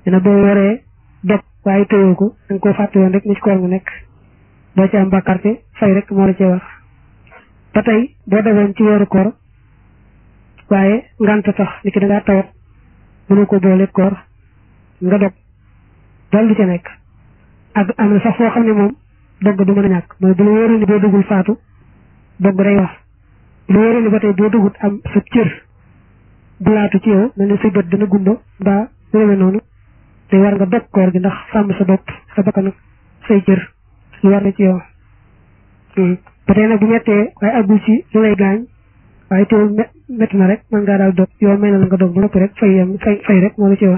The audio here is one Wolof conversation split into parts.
dina boo waree dog waaye tëyoo ko da nga koo fàtte woon rek ni ci koor nga nekk doo ci am bàkkaar te fay rek moo la cee war ba tey boo dogoon ci weeru koor waaye ngant tax ni ki da ngaa tawat mënu ko boole koor nga dog dal du ca nekk ak am na sax foo xam ne moom dogg du mën a ñàkk mooy bu la wóoree ni boo dugul faatu dogg day wax bu la wóoree ni ba tey boo dugut am sa cër bu laatu ci yow mel ni say bët dina gumba mbaa réewe noonu te war nga dog koor gi ndax sàmm sa bopp sa bakkan ak say cër lu war na ci yow ba tey nag bu mettee waaye àggul ci lu lay gaañ waaye teewul métti na rek mën ngaa daal dog yow may na la nga dog ba noppi rek fay yem fay fay rek moo la ci war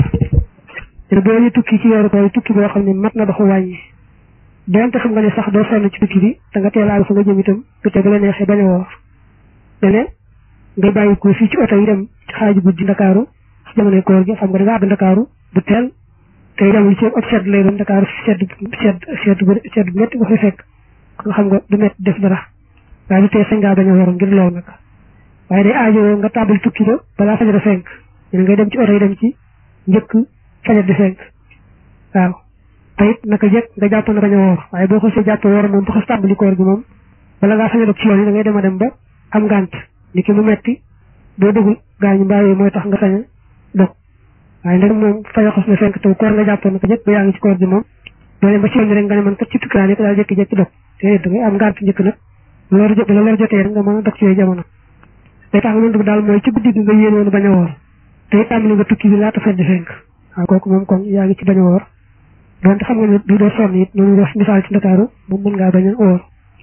te boo ñu tukki ci weeru koor tukki boo xam ne mat na doxu wàññi donte xam nga ne sax doo sonn ci tukki bi da nga teel a fa nga jëm itam bu te bu la neexee bañ a woor dene ngay bàyyi ko fii ci oto yi dem ci xaaju guddi ndakaaru ci jamonoy koor gi xam nga da nga àgg ndakaaru bu teel tey demul ci ot sedd lay doon ndakaaru sedd sedd sedd bu sedd bu métti nga fay fekk kon xam nga du métti def dara waaye du tee sañ ngaa bañ a woor ngir lool nag waaye day aajo nga tàmbali tukki ba balaa fajar a fenk ñu ngay dem ci oto yi dem ci njëkk fajar di fenk waaw te it naka jekk nga jàpp na bañ a woor waaye boo xasee jàpp woor moom bu xas tàmbali koor gi moom bala ngaa fajar ak ci yoon yi da ngay dem a dem ba am ngànt ni ki mu metti boo dugul gaañu mbaa yooyu mooy tax nga sañ a dog waaye ndeg moom fajar xas na fenk taw koor nga jàpp naka jekk ba yaa ngi ci koor gi moom doo dem ba ci yoon rek nga ne man kat ci tukki laa nekk daal jékki-jékki dog te da ngay am ngànt njëkk nag loolu jot la loolu jotee rek nga mën a dog ci yooyu jamono day tax nga mën daal mooy ci guddi gi nga yéene woon bañ a woor te it tàmbali nga tukki bi laata fedd fenk waaw kooku moom kon yaa ngi ci bañ a woor donte xam nga ne du doo sonn it noonu wax misaal ci ndakaaru moom mën ngaa bañ a woor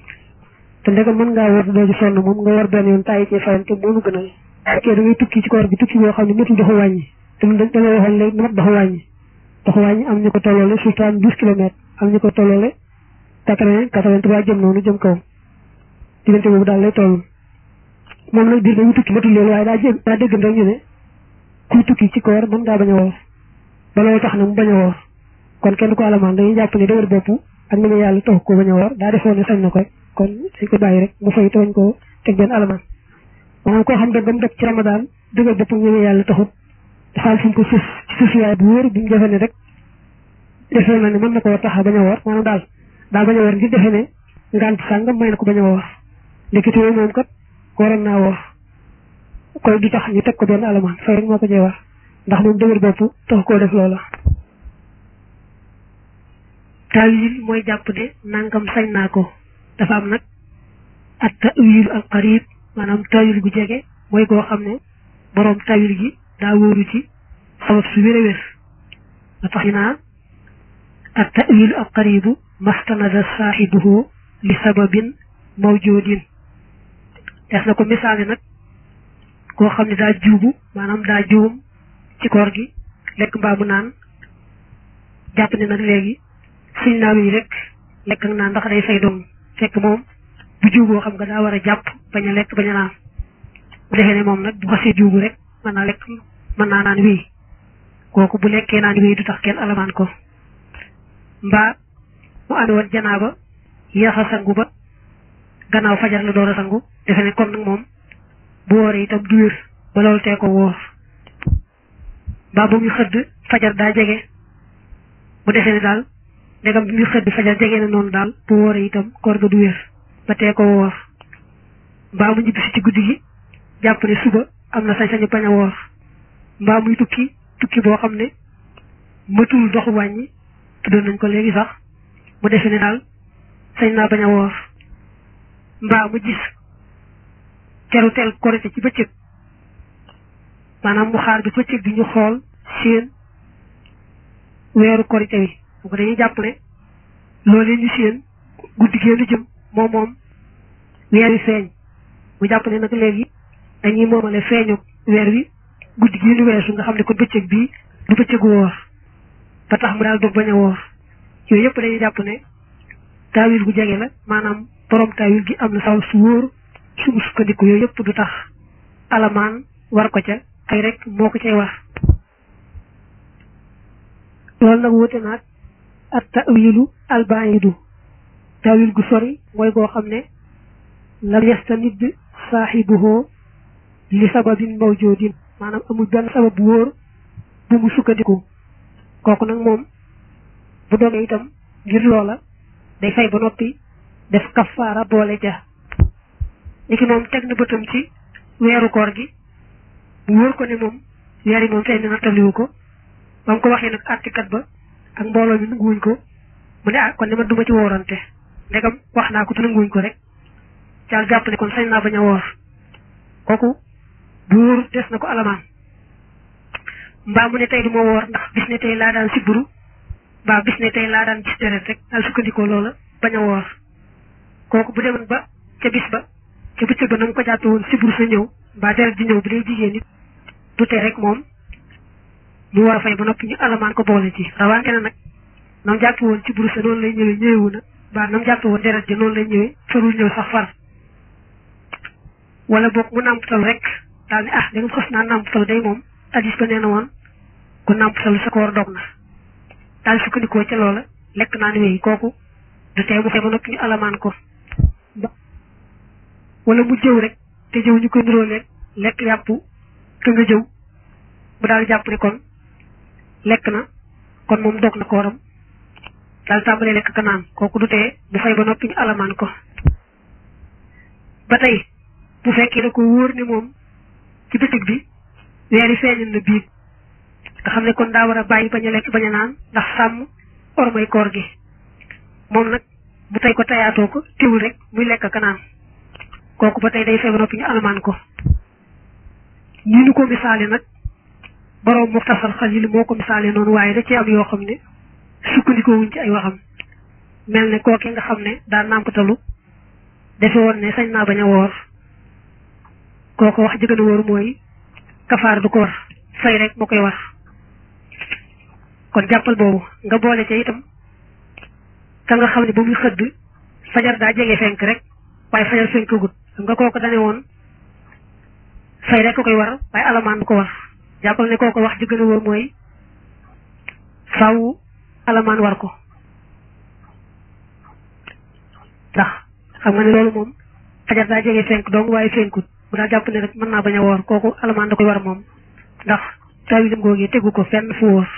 te ndegam mën ngaa woor doo ci sonn moom nga war benn yoon tàyyi ci fayante moonu gënal fekkee da ngay tukki ci koor gi tukki boo xam ne matul doxu wàññi te mu da ngay waxoon léegi mat doxu wàññi doxu wàññi am ñu ko tolloole surtout douze kilomètres am ñu ko tolloole quatre-vingt quatre-vingt-trois jëm noonu jëm kaw diggante boobu daal lay toll moom nag biir dañuy tukki matul loolu waaye daa jég daa dégg rek ñu ne kuy tukki ci koor mën ngaa bañ a woor ba loolu tax na mu bañ a woor kon kenn ko alamaan dañuy jàpp ne dëgër bopp ak ni mu yàlla tax ko bañ a woor daa defoon ne sañ na ko kon dañ ko bàyyi rek mu fay tooñ ko teg benn alamaan maanaam koo xam ne ba mu def ci ramadaan dëgër bopp ñu ne yàlla taxut dafa am fu mu ko suuf ci suuf yaay bu wóor bu mu defee ne rek defee na ne mën na koo tax a bañ a woor maanaam daal daa bañ a woor ngir defee ne ngant sàngam may na ko bañ a woor ndekete yooyu moom kat waroon naa woor koy du tax ñu teg ko benn alamaan fay rek moo ko cee war ndax moom dëgër bopp tax koo def loola tawil mooy jàpp ne nangam sañ naa ko dafa am nag at tawil al qarib maanaam tawil gu jege mooy koo xam ne boroom tawil gi daa wóoru ci sabab su wér a wér nga tax ñu naa at tawil al qaribu mastanada saaxibuhu li sababin mawjudin des na ko misaale nag koo xam ne daa juubu maanaam daa juum ci koor gi lekk mbaa mu naan jàpp ne nag léegi suñ naaw yi rek lekk ak naan ndax day fay doom fekk moom bu juuboo xam nga daa war a jàpp bañ a lekk bañ a naan bu defee ne moom nag bu xasee juubu rek mën naa lekk mën naa naan wéy kooku bu lekkee naan wéy du tax kenn alamaan ko mbaa mu amee woon janaaba yéex a sangu ba gannaaw fajar la door a sangu defe ne kon nag moom bu wooree itam du wér ba loolu tee ko wóor mbaa bu muy xëdd fajar daa jege bu defee ne daal ndegam bi muy xëdd fajar jege na noonu daal bu wooree itam koor ga du wér ba tee ko wóor mbaa mu ñibbisi ci guddi gi jàpp ne suba am na sañ-sañu bañ a woor mbaa muy tukki tukki boo xam ne matul doxu wàññi tuddoon nañ ko léegi sax mu defee ne daal sañ naa bañ a woor mbaa mu gis teru teel korite ci bëccëg maanaam mu xaar bi bëccëg bi ñu xool seen weeru korite wi bu ko dañuy jàpp ne loolee ñu seen guddi génn jëm moom moom weer wi feeñ mu jàpp ne nag léegi dañuy moomale feeñu weer wi guddi gi ñu weesu nga xam ne ko bëccëg bii du bëccëgu woor ba tax mu daal dog bañ a woor yooyu yëpp dañuy jàpp ne taawil gu jege la maanaam borom taawil gi am na saw su wóor sumu sukkandiku yooyu yëpp du tax alamaan war ko ca ay rek moo ko cay war loolu nag wute naag at tawilu albaidu tawil gu sori mooy goo xam ne lam yastanid saaxibuhoo li sababin mawjudin maanaam amul benn sabab bu wóor bu mu sukkandiku kooku nag moom bu dogee itam ngir loola day fay ba noppi def kafaara boole ja ni ki moom teg na bëtam ci weeru koor gi bu wóor ko ne moom weer yi moom fay na nattaliwu ko ba mu ko waxee nag àttikat ba ak mbooloo mi nanguwuñ ko mu ne ah kon ne man duma ci woorante ndegam wax naa ko te nanguwuñ ko rek caal jàpp ne kon sañ naa bañ a woor kooku bu wóor des na ko alamaan mbaa mu ne tey du ma woor ndax bis ne tey laa daan sibburu mbaa bis ne tey laa daan gis deret rek daal sukkandikoo loola bañ a woor kooku bu demoon ba ca bis ba ca bëccëg ba na mu ko jàppe woon sibburu sa ñëw mbaa deret di ñëw bu dee jigéen nit du te rek moom mu war a fay ba noppi ñu alamaan ko boole ci rawante na nag nam jàppe woon sibburu sa noonu lay ñëwee ñëwewu na mbaa nam jàppe woon deret ji noonu lay ñëwee farul ñëw sax far wala boog mu nàmpatal rek daal ne ah da nga xas naa nàmpatal day moom addis ba nee na woon ku nàmpatal sa koor dog na daal sukkandikoo ca loola lekk naa ni wéy kooku du tee mu fay ba noppi ñu alamaan ko wala mu jëw rek te jëw ñu koy niroolee lekk yàpp te nga jëw bu daal jàpp ne kon lekk na kon moom dog na kooram daal tàmbalee lekk ka naan kooku du tee bu fay ba noppi ñu alamaan ko ba tey bu fekkee da ko wóor ne moom ci bëccëg bi weer yi feeñal na biig nga xam ne kon daa war a bàyyi bañ a lekk bañ a naan ndax sàmm ormay koor gi moom nag bu tey ko tayaatoo ko teewul rek muy lekk ka naan kooku ba tey day fay ba noppi ñu alamaan ko ñi nu ko misaale nag boroom muxtasar xalil moo ko misaale noonu waaye da ci am yoo xam ne sukkandikoo wuñ ci ay waxam mel ne kooke nga xam ne daa nàmpatalu defe woon ne sañ naa bañ a woor kooku wax jëgën a wóor mooy kafaar du ko war fay rek moo koy war kon jàppal boobu nga boole ca itam ka nga xam ne ba muy xëdd fajar daa jege fenk rek waaye fajar fenkagut xam nga kooku dane woon fay rek ko koy war waaye alamaan du ko war jàppal ne kooku wax jëgën a wóor mooy faaw alamaan war ko ndax xam nga ne loolu moom fajar daa jege fenk dong waaye fenkut bu daa jàpp ne rek mën naa bañ a woor kooku alamaan da koy war moom ndax taawilam googu tegu ko fenn fu wóor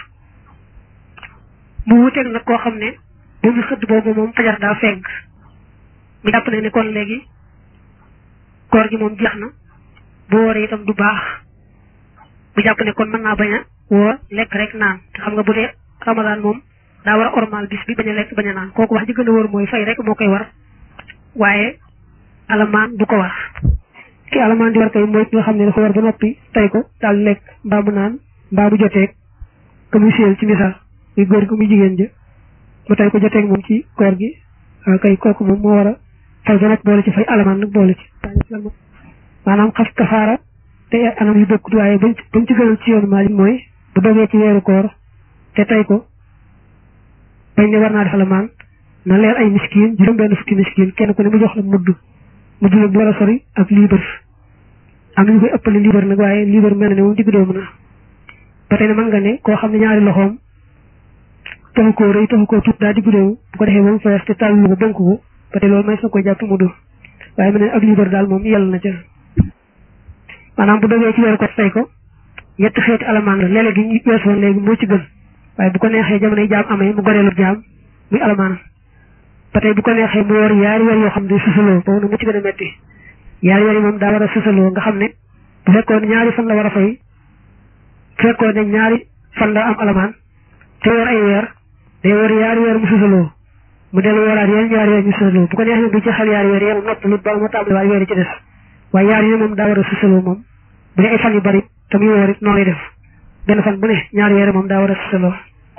mu wuteeg nag koo xam ne bu mu xëdd boobu moom fajar daa fenk mu jàpp ne ne kon léegi koor gi moom jeex na bu wooree itam du baax bu jàpp ne kon mën naa bañ a woor lekk rek naan te xam nga bu dee ramadaan moom daa war a ormal bis bi bañ a lekk bañ a naan kooku wax ji gën a wóor mooy fay rek moo koy war waaye alamaan du ko war ki alamaan di war kay mooy ki nga xam ne dafa war ba noppi tey ko daal lekk mbaa mu naan mbaa mu joteeg ka muy séel ci misaal muy góor ko muy jigéen ja mu tey ko joteeg moom ci koor gi kay kooku moom moo war a fay ba noppi boole ci fay alamaan nag boole ci maanaam xas kafaara te anam yu bokkut waaye bañ bañ ci gënal ci yoonu Maalik mooy bu dogee ci weeru koor te tey ko bañ ne war naa def alamaan na leer ay miskiin juróom benn fukki miskiin kenn ku ne mu jox la mudd mudd nag bu war a sori ak liibar am nañu koy ëppale liibar nag waaye liibar mel na ne moom digg doomu na ba tey ne mën nga ne koo xam ne ñaari loxoom taxu koo rëy taxu koo tuut daa digg doomu bu ko defee ba mu fees te tàllu ko bonk ko ba tey loolu may sa koy jàpp mudd waaye mel ne ak liibar daal moom yàlla na ca maanaam bu dogee ci weeru ko tey ko ñetti xeeti alamaan la léeg-léeg gi ñu weesoon léegi moo ci gën waaye bu ko neexee jamonoy jaam amee mu goreelu jaam muy alamaanam ba tey bu ko neexee mu woor yaari weer yoo xam ne susaloo boobu nag mu ci gën a metti yaari weer yi moom daa war a susaloo nga xam ne bu fekkoon ne ñaari fan la war a fay bu fekkoon ne ñaari fan la am alamaan te woor ay weer day woor yaari weer mu susaloo mu dellu wooraat yeneen ñaari weer ñu susaloo bu ko neexee bu ci xel yaari weer yéen nopp lu ba mu tàmbali waaye weer yi ci des waaye yaari yi moom daa war a susaloo moom bu dee ay fan yu bari te muy woor it noonu lay def benn fan bu ne ñaari weer moom daa war a susaloo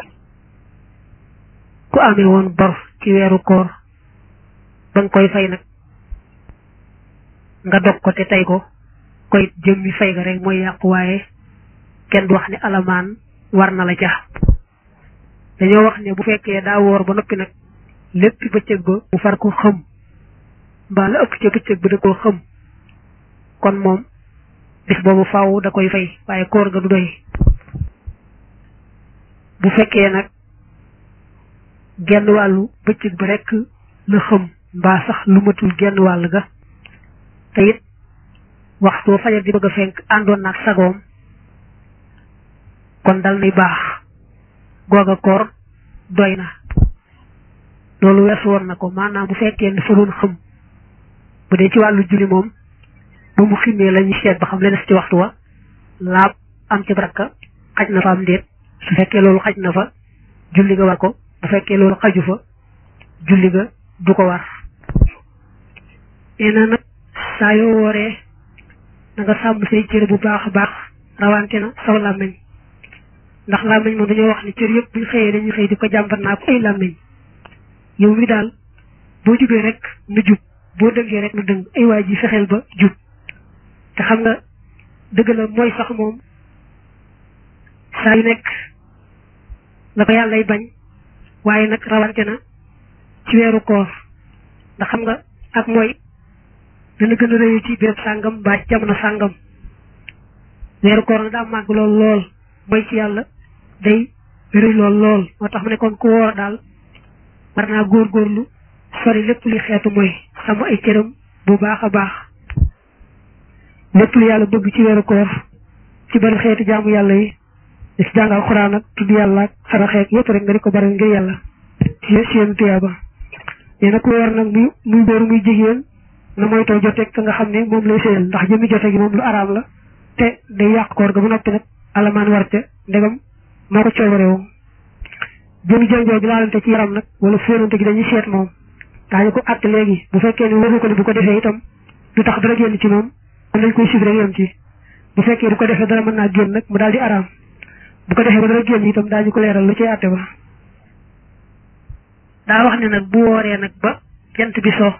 ku amee woon bor ci weeru koor ba nga koy fay nag nga dog ko te tey ko koy jëmmi fay ga rek mooy yàqu waaye kenn du wax ne alamaan war na la ca dañoo wax ne bu fekkee daa woor ba noppi nag lépp bëccëg ba mu far ko xëm mbaa la ëpp ca bëccëg ba da koo xëm kon moom bis boobu faaw da koy fay waaye koor ga du doy bu fekkee nag genn wàllu bëccëg ba rekk la xëm mbaa sax lu matul genn wàll ga te it waxtu fajar di bëgg a fenk àndoon naag sagoom kon dal nay baax googa koor doy na loolu weesu woon na ko maanaam bu fekkee ne fa doon xam bu dee ci wàllu julli moom ba mu ximmee la ñu seet ba xam la des ci waxtu wa laab am ci baraka xaj na fa am déet su fekkee loolu xaj na fa julli ga war ko bu fekkee loolu xaju fa julli ga du ko war nee na nag saa yoo wooree na nga sàmm say cër bu baax a baax rawante na saw làmmiñ ndax làmmiñ moom dañoo wax ne cër yëpp buñ xëyee dañuy xëy di ko jàmbat naa ko ay làmmiñ yow mi daal boo jubee rek nu jub boo dëngee rek nu dëng ay waay ji fexeel ba jub te xam nga dëgg la mooy sax moom saa yu nekk la ko yàllay bañ waaye nag rawante na ci weeru koor ndax xam nga ak mooy dana gën a rëyu ci béréb sàngam mbaa ci jamono sàngam weeru koor na daa màgg lool lool mooy ci yàlla day rëy lool lool moo tax mu ne kon ku woor daal war naa góorgóorlu sori lépp li xeetu mooy xam ay cëram bu baax a baax lépp lu yàlla bëgg ci weeru koor ci bari xeetu jaamu yàlla yi di ci jàngal xuraan ak tudd yàlla ak saraxeek yépp rek nga di ko bari ngir yàlla ci seen tuyaaba nee na ku woor nag muy muy góor muy jigéen na mooy too joteeg ka nga xam ne moom lay séyal ndax jëmi jote gi moom lu araam la te day yàq koor ga ba noppi nag alamaan warte ndegam moo ko coobarewu jëmi jonjoo gi laalante ci yaram nag wala fóonante gi dañuy seet moom daañu ko àtt léegi bu fekkee ne waxu ko ne bu ko defee itam du tax dara génn ci moom kon dañ koy sib rek yem ci bu fekkee du ko defee dara mën naa génn nag mu daal di araam bu ko defee ba dara génn itam daañu ko leeral lu ci àtte ba daa wax ne nag bu wooree nag ba jant bi so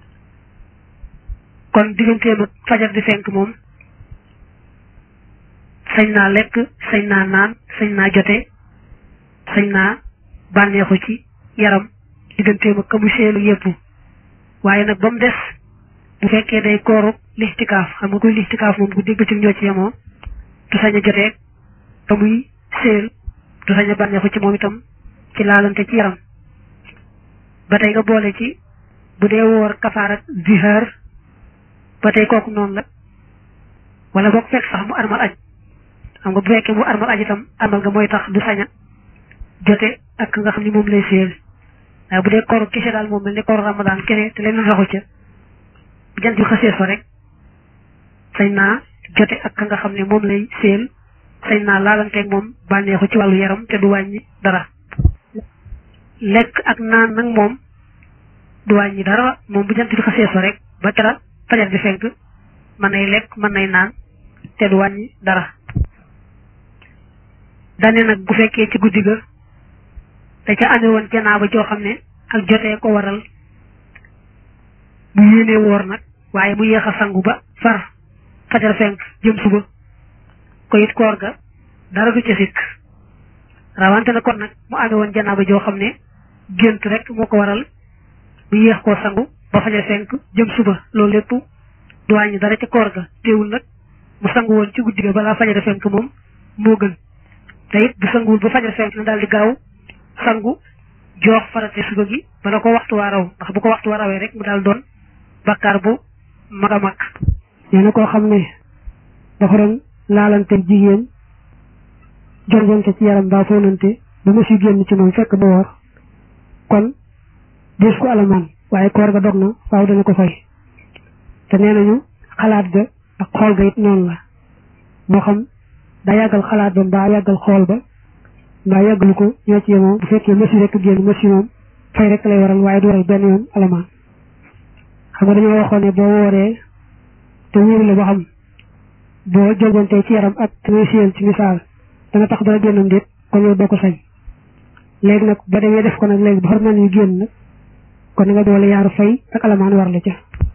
kon digganteem ak fajar di fenk moom sañ naa lekk sañ naa naan sañ naa jote sañ naa bànneexu ci yaram digganteem ak kamu seelu yépp waaye nag ba mu des bu fekkee day kooru lixtikaaf xam nga kuy lixtikaaf moom ku dégg ci ñoo ci yemoo du sañ a joteeg ba muy seel du sañ a bànneexu ci moom itam ci laalante ci yaram ba tey nga boole ci bu dee woor kafaar ak zihaar ba tey kooku noonu la wala boog fekk sax mu armal aj xam nga bu fekkee mu armal aj itam armal nga mooy tax du sañ a jote ak nga xam ni moom lay seel waaye bu dee kooru kese daal moom mel ni kooru ramadaan kese te leneen raxu ca bu jant bi xasee so rek sañ naa jote ak ka nga xam ne moom lay seel sañ naa laalanteeg moom bànneexu ci wàllu yaram te du wàññi dara lekk ak naan nag moom du wàññi dara moom bu jant bi xasee so rek ba tera fajar di fenk mën nay lekk mën nay naan te du wàññi dara dane nag bu fekkee ci guddi ga da ca amee woon janaaba joo xam ne ak jotee ko waral mu yéenee woor nag waaye mu yéex a sangu ba far fajar fenk jëm suba ko it koor ga dara du ca sikk rawante na kon nag mu amee woon janaaba joo xam ne gént rek moo ko waral mu yéex koo sangu ba fajar fenk jëm suba loolu lépp du wàññi dara ca koor ga teewul nag mu sangu woon ci guddi ga balaa fajar fenk moom moo gën te it bu sanguwul ba fajar fenk na daal di gaaw sangu joox farate suba gi bala ko waxtu waa raw ndax bu ko waxtu waa rawee rek mu daal doon bakkaar bu mag a mag nee na koo xam ne dafa doon laalante jigéen jorgonte ci yaram baa foonante ba mu si génn ci moom fekk ba woor kon des ko alamaan waaye koor ga dog na waaw dana ko fay te nee nañu xalaat ga ak xool ga it noonu la moo xam daa yàggal xalaat ba mbaa yàggal xool ba mbaa yàggalu ko ñoo ci yemoo bu fekkee mësi rek génn mësi moom fay rek lay waral waaye du waral benn yoon alamaan xam nga dañoo waxoon ne boo wooree te wóoru la ba xam boo jogantee ci yaram ak te muy siyeen ci misaal danga tax dara génnam déet kon yow doo ko sañ léegi nag ba demee def ko nag léegi ba xar man yu génn nag kon nga doole yaaru fay ak alamaan war la ca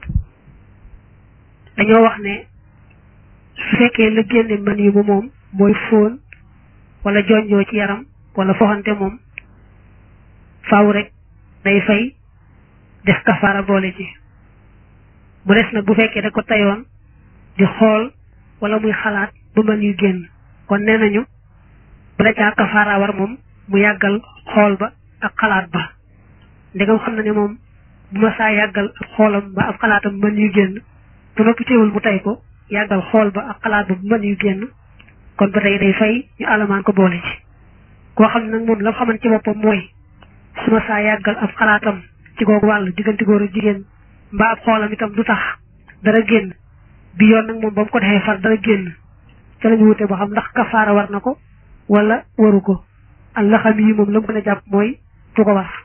dañoo wax ne su fekkee la génne man yi bu moom mooy fóon wala jonjoo ci yaram wala foxante moom faaw rek day fay def kafaara boole ci bu des nag bu fekkee da ko tayoon di xool wala muy xalaat ba mën yu génn kon nee nañu bala caa kafaara war moom mu yàggal xool ba ak xalaat ba ndegam xam na ne moom bu ma saa yàggal ak xoolam ba ak xalaatam mën yu génn bu noppi teewul mu tay ko yàggal xool ba ak xalaat ba bu mën yu génn kon ba tey day fay ñu alamaan ko boole ci koo xam ne nag moom la xaman ci boppam mooy su ma saa yàggal ab xalaatam ci googu wàll diggante góor ak jigéen mbaa ab xoolam itam du tax dara génn bi yoon nag moom ba mu ko defee far dara génn ca lañu wute ba xam ndax kafaara war na ko wala waru ko allah xam yi moom la mu gën a jàpp mooy du ko war